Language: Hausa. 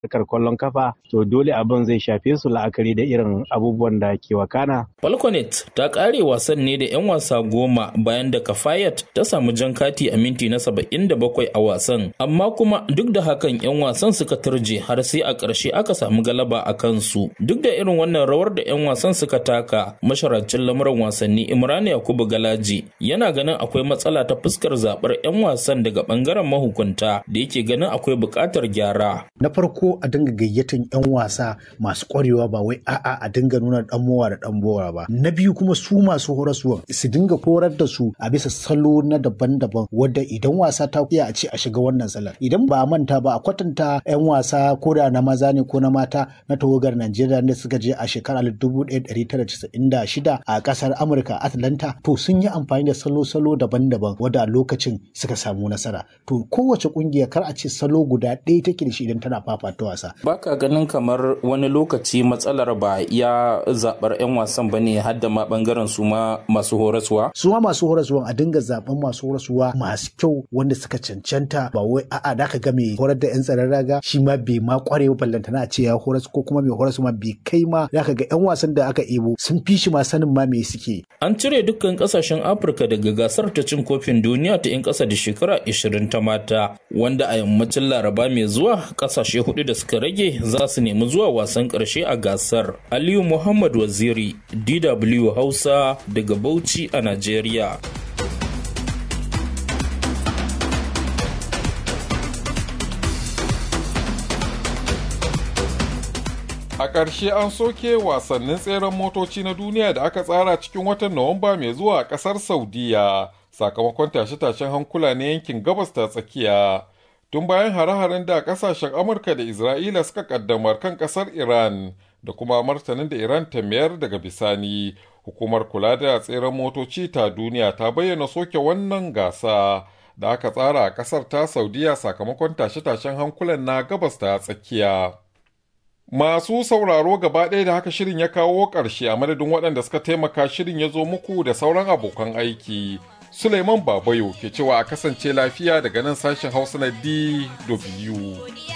harkar kwallon kafa to dole abin zai shafe su la'akari da irin abubuwan da ke wakana. Falconet ta kare wasan ne da 'yan wasa goma bayan da Kafayat ta samu jan kati a minti na saba'in da bakwai a wasan amma kuma duk da hakan 'yan wasan suka turje har sai a ƙarshe aka samu galaba a kansu duk da irin wannan rawar da 'yan wasan suka taka masharacin lamuran wasanni Imran Yakubu Galaji yana ganin akwai matsala ta fuskar zaɓar 'yan wasan daga ɓangaren mahukunta da yake ganin akwai buƙatar gyara. Na farko a dinga gayyatan 'yan wasa masu ƙwarewa ba wai a'a a dinga nuna ɗan mowa da ɗan bora ba. Na biyu kuma su masu horaswa su dinga horar da su a bisa salo na daban-daban wadda idan wasa ta iya a ce a shiga wannan salon. Idan ba a manta ba a kwatanta 'yan wasa ko da na maza ne ko na mata na tawagar Najeriya da suka je a shekarar 1996 a ƙasar Amurka Atlanta to sun yi amfani da salo-salo daban-daban wadda a lokacin suka samu nasara. To kowace ƙungiya kar a ce salo guda ɗaya take da shi idan tana fafata wasa. Baka ganin kamar wani lokaci matsalar ba ya zaɓar 'yan wasan ba ne har da ma ɓangaren su ma masu horaswa? Su ma masu horaswa a dinga zaɓen masu horaswa masu kyau wanda suka cancanta ba wai a'a da ka ga mai horar da 'yan tsaron raga shi ma bai ma ƙware ba ballantana a ce ya horas ko kuma mai horas ma bai kai ma da ka ga 'yan wasan da aka ebo sun fi shi ma sanin ma me suke. An cire dukkan ƙasashen Afirka daga gasar ta cin kofin duniya ta 'yan ƙasa da shekara 20 ta mata wanda a yammacin Laraba mai zuwa ƙasashe hudu da suka rage za su nemi zuwa wasan ƙarshe a gasar. Aliyu Muhammad Waziri, DW Hausa daga Bauchi a Najeriya. A ƙarshe an soke wasannin tseren motoci na duniya da aka tsara cikin watan Nuwamba mai zuwa a ƙasar Saudiya sakamakon tashe-tashen hankula na yankin gabas ta tsakiya. Tun bayan hare-haren da ƙasashen Amurka da Isra'ila suka ƙaddamar kan ƙasar Iran da kuma martanin da Iran ta mayar daga bisani, hukumar kula da tseren motoci ta duniya ta bayyana soke wannan gasa da aka tsara a ƙasar ta Saudiya sakamakon tashe-tashen hankulan na gabas ta tsakiya. Masu sauraro gaba ɗaya da haka shirin ya kawo ƙarshe a madadin waɗanda suka taimaka shirin ya zo muku da sauran abokan aiki. Suleiman Babayo ke cewa a kasance lafiya daga nan sashen Hausa na DW.